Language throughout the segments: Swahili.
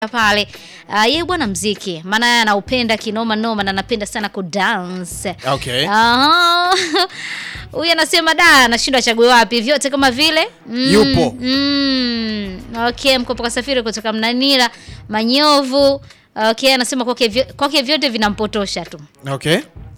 pale uh, yeye bwana mziki, maana yeye anaupenda kinoma noma na anapenda sana kudance. Okay. Ah, huyu anasema da, anashindwa achague wapi, vyote kama vile mm, Yupo. mm, okay, mkopo kasafiri kutoka Mnanira Manyovu. Okay, anasema kwake vyo- kwake vyote vinampotosha tu. Okay.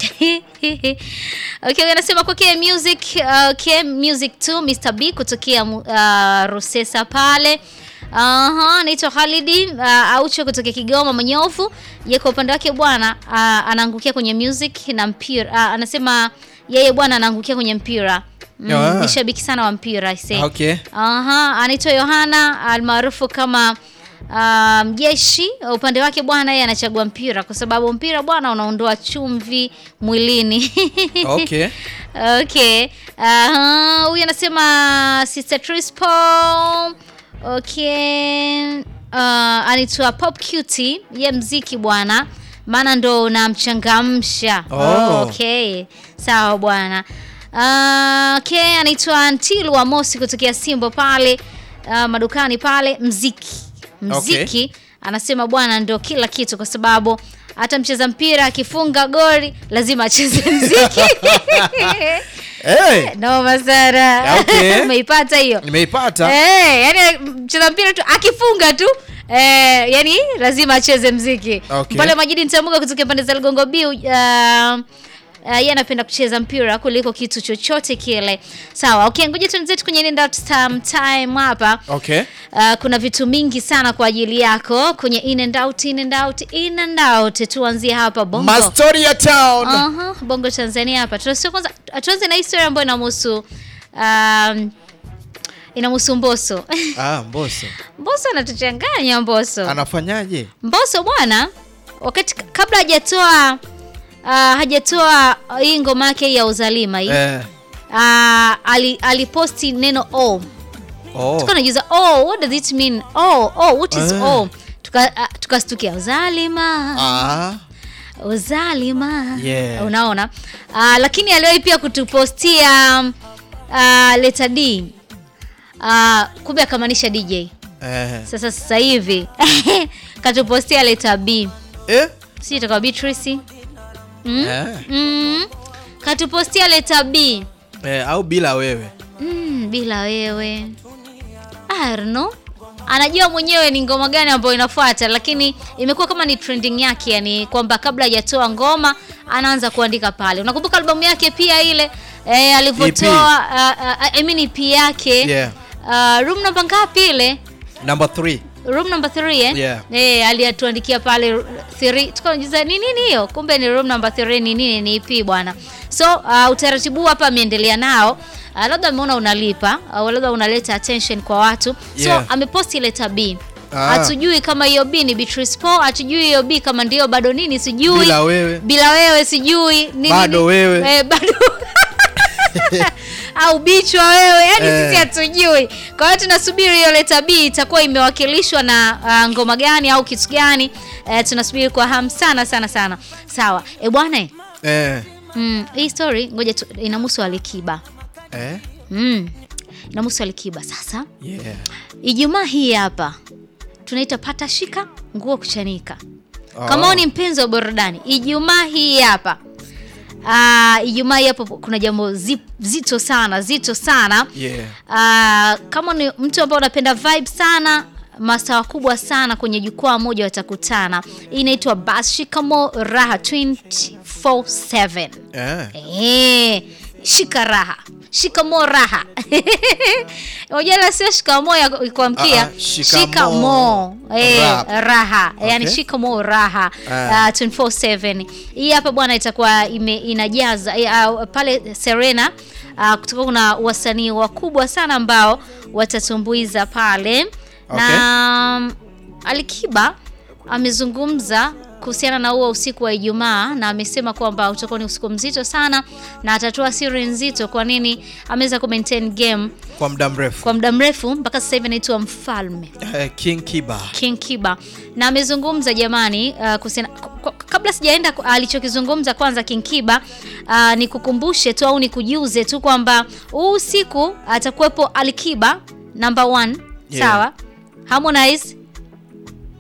okay, anasema kwake music okay, music tu Mr B kutokea uh, Rusesa pale. Aha, anaitwa Khalidi uh, Aucho kutokea Kigoma Manyofu. Ye kwa upande wake bwana uh, anaangukia kwenye music na mpira. Uh, anasema yeye bwana anaangukia kwenye mpira. Mm, Ah. ni shabiki sana wa mpira I say. Okay. Aha, anaitwa Yohana almaarufu kama ah, mjeshi. Upande wake bwana, yeye anachagua mpira kwa sababu mpira bwana unaondoa chumvi mwilini. Okay. Okay. Aha, huyu anasema Sister Trispo. Okay. Uh, anaitwa Pop Cutie, ye mziki bwana, maana ndo unamchangamsha. Oh. Okay. Sawa bwana. Uh, okay, anaitwa Ntilu wa Mosi kutokea Simbo pale uh, madukani pale mziki. Mziki anasema bwana ndo kila kitu kwa sababu hata mcheza mpira akifunga goli lazima acheze mziki. Hey, Noma sana. Okay. Umeipata hiyo? nimeipata. Eh, yani mcheza mpira tu akifunga tu eh, yani lazima acheze mziki. Okay. Pale Majidi Ntamuga kutoka pande za Ligongo Biu uh, Uh, yeye anapenda kucheza mpira kuliko kitu chochote kile. Sawa, okay, ngoja tuanze kwenye in and out time, time hapa. Okay. Uh, kuna vitu mingi sana kwa ajili yako kwenye in and out, in and out, in and out. Tuanzie hapa Bongo. Mastoria Town. Aha, Bongo Tanzania hapa. Tunasio kwanza tuanze na historia ambayo inamhusu um, inamhusu Mbosso. Ah, Mbosso. Mbosso anatuchanganya Mbosso. Anafanyaje? Mbosso bwana, wakati kabla hajatoa uh, hajatoa hii ngoma yake ya uzalima hii Eh. uh, ali, aliposti neno oh. Oh. Tuka najiuliza oh, what does it mean? Oh, oh, what is Eh. oh? Tuka uh, tukastukia uzalima. Ah. uzalima Yeah. unaona uh, lakini aliwahi pia kutupostia uh, leta d uh, kumbe akamaanisha dj Eh. sasa sasa hivi katupostia leta b Eh? si itakuwa beatrice mm? Eh. mm. katupostia leta b Eh, au bila wewe. mm, bila wewe I don't know. anajua mwenyewe ni ngoma gani ambayo inafuata lakini imekuwa kama ni trending yake yani kwamba kabla hajatoa ngoma anaanza kuandika pale unakumbuka albamu yake pia ile eh, alivyotoa uh, uh, I mean EP yake Yeah. uh, room namba ngapi ile Number 3. room number 3 eh? Yeah. Eh, aliyatuandikia pale 3 tukajiuliza ni nini hiyo kumbe ni room number 3 ni nini ni EP bwana so uh, utaratibu huu hapa ameendelea nao uh, labda ameona unalipa au labda unaleta attention kwa watu Yeah. so ameposti leta B Ah. hatujui kama hiyo B ni Beatrice Paul hatujui hiyo B kama ndio bado nini sijui Bila wewe. bila wewe sijui nini, Bado nini. wewe. eh, bado au bichwa wewe yani Eh. sisi hatujui kwa hiyo tunasubiri hiyo leta b itakuwa imewakilishwa na uh, ngoma gani au kitu gani uh, tunasubiri kwa hamu sana sana sana sawa e bwana eh, Eh. mm, hii story ngoja tu- inamhusu alikiba Eh? mm, inamhusu alikiba sasa Yeah. ijumaa hii hapa tunaita pata shika nguo kuchanika Oh. kama wewe ni mpenzi wa burudani ijumaa hii hapa Uh, ijumaa hii hapo kuna jambo zi- zito sana zito sana Yeah. Ah, kama ni mtu ambaye unapenda vibe sana mastaa wakubwa sana kwenye jukwaa moja watakutana hii inaitwa bas shikamo raha 247 Eh. Eh, shika raha shikamo raha unajua sio shikamo ya kuamkia Ah, ah, shikamo shikamo eh, rap. raha yani Okay. shikamo raha Ah. uh, 247 hii hapa bwana itakuwa ime, inajaza eh, uh, pale Serena uh, kutoka kuna wasanii wakubwa sana ambao watatumbuiza pale na um, Alikiba amezungumza kuhusiana na huo usiku wa Ijumaa na amesema kwamba utakuwa ni usiku mzito sana na atatoa siri nzito kwa nini ameweza ku maintain game Kwa muda mrefu. kwa muda mrefu mpaka sasa hivi anaitwa mfalme Eh, King Kiba. King Kiba na amezungumza jamani, uh, kuhusiana k- k- kabla sijaenda ku- alichokizungumza kwanza King Kiba uh, nikukumbushe tu au nikujuze tu kwamba huu usiku atakuwepo Alikiba number one, Yeah. sawa Harmonize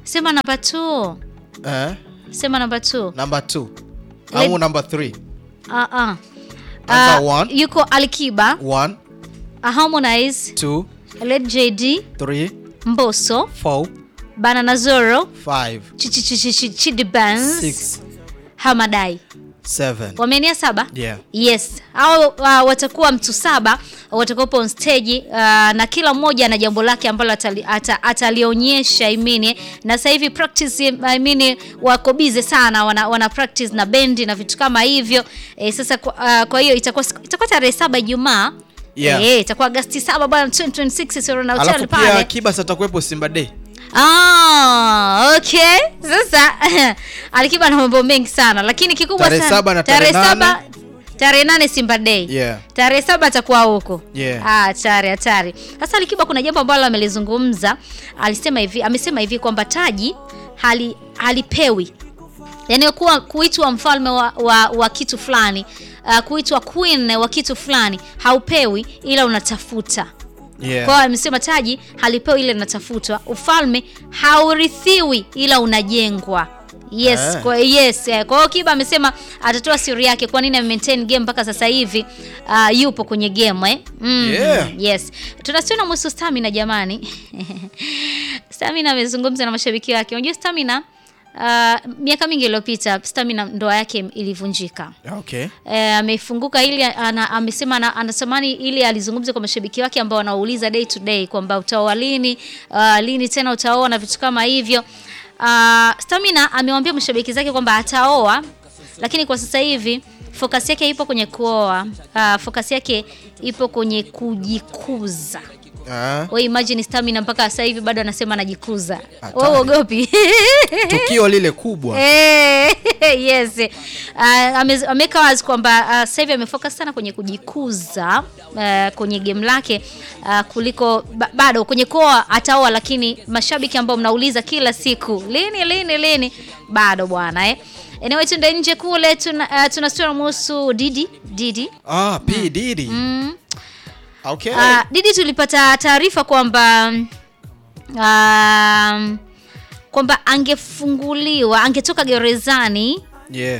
Sema namba 2. Eh? Sema namba 2. Number 2. Let- Au number 3. Ah ah. Answer Ah, one. yuko Alikiba, 1, ah, Harmonize, 2, Led JD, 3, Mbosso, 4, Banana Zoro, 5, Chidi Benz, 6, Hamadai. 7. Wameenea saba? Yeah. Yes, hao uh, watakuwa mtu saba watakuwepo on stage uh, na kila mmoja ana jambo lake ambalo atali- ata- atalionyesha I mean, na sasa hivi practice I mean, wako busy sana wana, wana practice na bendi na vitu kama hivyo eh, sasa kwa, uh, kwa hiyo itakuwa siku- itakuwa tarehe saba Ijumaa Yeah. eh, itakuwa Agosti saba bwana 2026 Serena Hotel Alafu pia pale. Kiba atakuwepo Simba Day. Ah, okay. Sasa Alikiba na mambo mengi sana lakini kikubwa Tarehe sana saba na tarehe saba tarehe nane Simba Day. Yeah. Tarehe saba atakuwa huko. Yeah. Ah, hatari hatari. Sasa Alikiba kuna jambo ambalo amelizungumza, alisema hivi, amesema hivi kwamba taji hali halipewi. Yaani kuwa kuitwa mfalme wa, wa, wa kitu fulani, uh, kuitwa queen wa kitu fulani haupewi ila unatafuta. Yeah. Kwa hiyo amesema taji halipewi ile linatafutwa, ufalme haurithiwi ila unajengwa. Yes, Eh. kwa yes. eh, Kwa hiyo Kiba amesema atatoa siri yake kwa nini maintain game mpaka sasa hivi uh, yupo kwenye game eh. Mm, Yeah. Yes. Tunasiona muhusu Stamina jamani. Stamina amezungumza na mashabiki wake. Unajua Stamina uh, miaka mingi iliyopita Stamina ndoa yake ilivunjika. Okay. Eh, amefunguka ili ana, amesema ana, anatamani ili alizungumze kwa mashabiki wake ambao wanauliza day to day kwamba utaoa lini, uh, lini tena utaoa na vitu kama hivyo. Uh, Stamina amewaambia mashabiki zake kwamba ataoa, lakini kwa sasa hivi focus yake ipo kwenye kuoa. Uh, focus yake ipo kwenye kujikuza. Ah, Wewe imagine Stamina mpaka sasa hivi bado anasema anajikuza. Hatari. Wewe uogopi? tukio lile kubwa. Eh, yes. Uh, ame- ameweka wazi kwamba uh, sasa hivi amefocus sana kwenye kujikuza uh, kwenye game lake uh, kuliko ba, bado kwenye koa ataoa, lakini mashabiki ambao mnauliza kila siku lini lini lini, bado bwana eh. Anyway, tuende nje kule tuna, uh, tuna story muhusu Didi Didi Ah, P Diddy. mm. Okay. Uh, Didi tulipata taarifa kwamba um, kwamba angefunguliwa angetoka gerezani Yeah.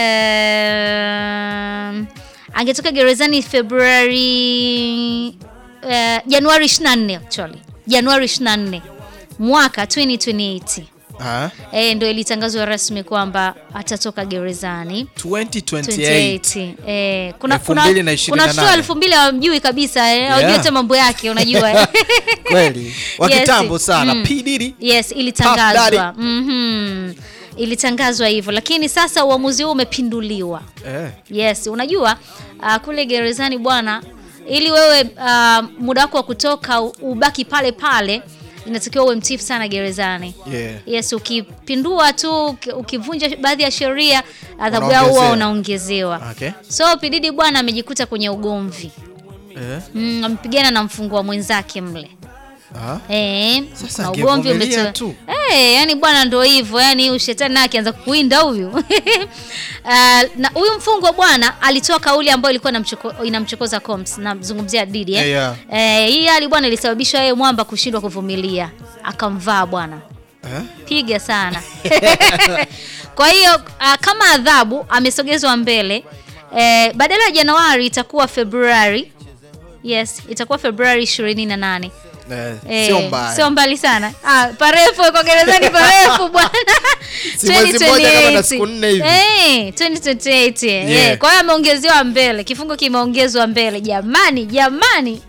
um, angetoka gerezani Februari uh, Januari 24 actually Januari 24 mwaka 2028 Ah, eh, ndio ilitangazwa rasmi kwamba atatoka gerezani 2028. 28. Eh, kuna Elfu kuna mbili na ishirini kuna na watoto nane. elfu mbili hawamjui kabisa eh, hawajui Yeah. hata mambo yake unajua eh. Kweli. Wa Yes. kitambo sana. Mm. P Diddy. Yes, Puff ilitangazwa. Daddy. Mhm. Ilitangazwa hivyo, lakini sasa uamuzi huu umepinduliwa. Eh. Yes, unajua uh, kule gerezani bwana, ili wewe uh, muda wako wa kutoka u- ubaki pale pale, inatakiwa uwe mtifu sana gerezani. Yeah. Yes, ukipindua tu uki- ukivunja baadhi ya sheria adhabu yao huwa Unaongezewa. unaongezewa. Okay. So Pididi bwana amejikuta kwenye ugomvi Eh. mm, amepigana na mfungwa mwenzake mle Ah. Eh, Sasa na ugomvi angevumilia umetoa. tu. Eh, yani bwana ndo hivyo, yani huyu shetani naye akianza kukuinda huyu. Ah, na huyu mfungwa bwana alitoa kauli ambayo ilikuwa inamchoko, inamchokoza Combs, namzungumzia Didi eh. Yeah, Eh, hii hali bwana ilisababisha yeye mwamba kushindwa kuvumilia. Akamvaa bwana. Eh? Piga sana. Kwa hiyo ah, kama adhabu amesogezwa mbele eh, badala ya Januari itakuwa Februari. Yes, itakuwa Februari 28. Eh, Eh, sio mbaya. Sio mbali sana. Ah, parefu kwa gerezani parefu bwana. Si mwezi mmoja kama na siku nne hivi. Eh, 2028. Yeah. Yeah. Kwa hiyo ameongezewa mbele. Kifungo kimeongezwa mbele. Jamani, jamani.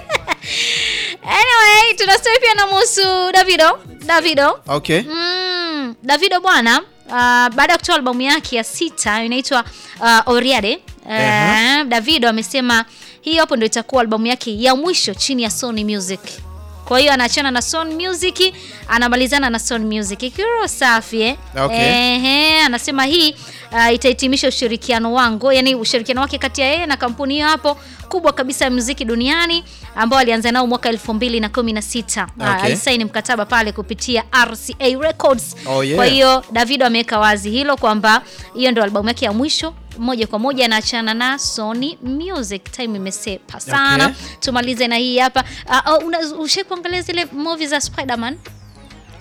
anyway, tuna story pia na muhusu Davido. Davido. Okay. Mm, Davido bwana uh, baada ya kutoa albamu yake ya sita inaitwa uh, Oriade uh, Aha. Davido amesema hii hapo ndio itakuwa albamu yake ya mwisho chini ya Sony Music. Kwa hiyo anaachana na Sony Music, anamalizana na Sony Music. Ikiwa safi eh? Okay. Ehe, anasema hii uh, itahitimisha ushirikiano wangu, yani ushirikiano wake kati ya yeye na kampuni hiyo hapo kubwa kabisa ya muziki duniani ambao alianza nao mwaka 2016. Ah, Okay. alisaini mkataba pale kupitia RCA Records. Oh, yeah. Kwa hiyo Davido ameweka wazi hilo kwamba hiyo ndio albamu yake ya mwisho moja kwa moja anaachana na Sony Music. Time imesepa sana. Okay. Tumalize na hii hapa. Uh, uh, una- ushai kuangalia zile movie za Spider-Man?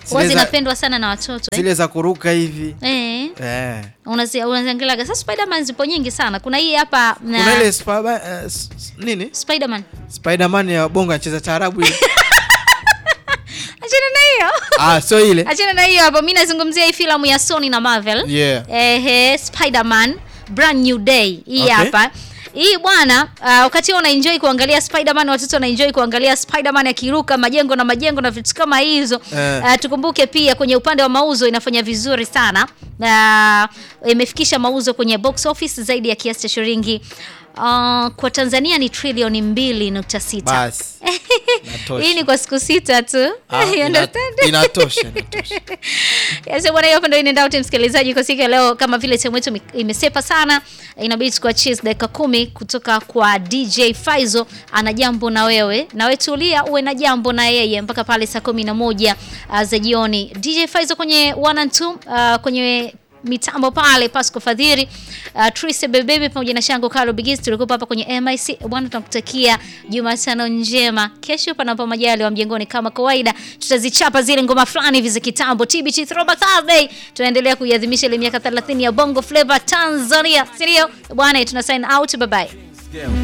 huwa Zile za- zinapendwa sana na watoto eh. zile za kuruka hivi Eh, eh. unazi- unaziangaliaga sasa Spiderman zipo nyingi sana kuna hii hapa na kuna ile Spider- eh, s- s- nini Spiderman Spiderman ya bongo anacheza taarabu ile achana na hiyo ah sio ile achana na hiyo hapo mi nazungumzia hii filamu ya Sony na Marvel yeah ehe Spiderman brand new day hii Okay. hapa hii bwana uh, wakati una enjoy kuangalia Spiderman watoto wana enjoy kuangalia Spiderman akiruka majengo na majengo na vitu kama hizo Eh. uh, tukumbuke pia kwenye upande wa mauzo inafanya vizuri sana uh, imefikisha mauzo kwenye box office zaidi ya kiasi cha shilingi uh, kwa Tanzania ni trilioni mbili nukta sita basi Inatosha. hii ni kwa siku sita tu Ah, You ina- understand? inatosha inatosha Yes, bwana, hiyo hapo ndio inaenda wote msikilizaji kwa siku ya leo. Kama vile timu yetu ime- imesepa sana, inabidi tukuachie dakika kumi kutoka kwa DJ Faizo. Ana jambo na wewe, na wewe tulia uwe na jambo na yeye mpaka pale saa kumi na moja uh, za jioni. DJ Faizo kwenye one and two, uh, kwenye mitambo pale Pasco Fadhiri uh, Trise Bebebe pamoja na Shango Carlo Bigis tulikuwa hapa kwenye MIC bwana, tunakutakia Jumatano njema. Kesho panapo majali wa mjengoni kama kawaida, tutazichapa zile ngoma fulani hivi za kitambo, TBT Throwback Thursday. Tunaendelea kuiadhimisha ile miaka 30 ya Bongo Flava Tanzania, si ndio bwana? Tuna sign out, bye bye.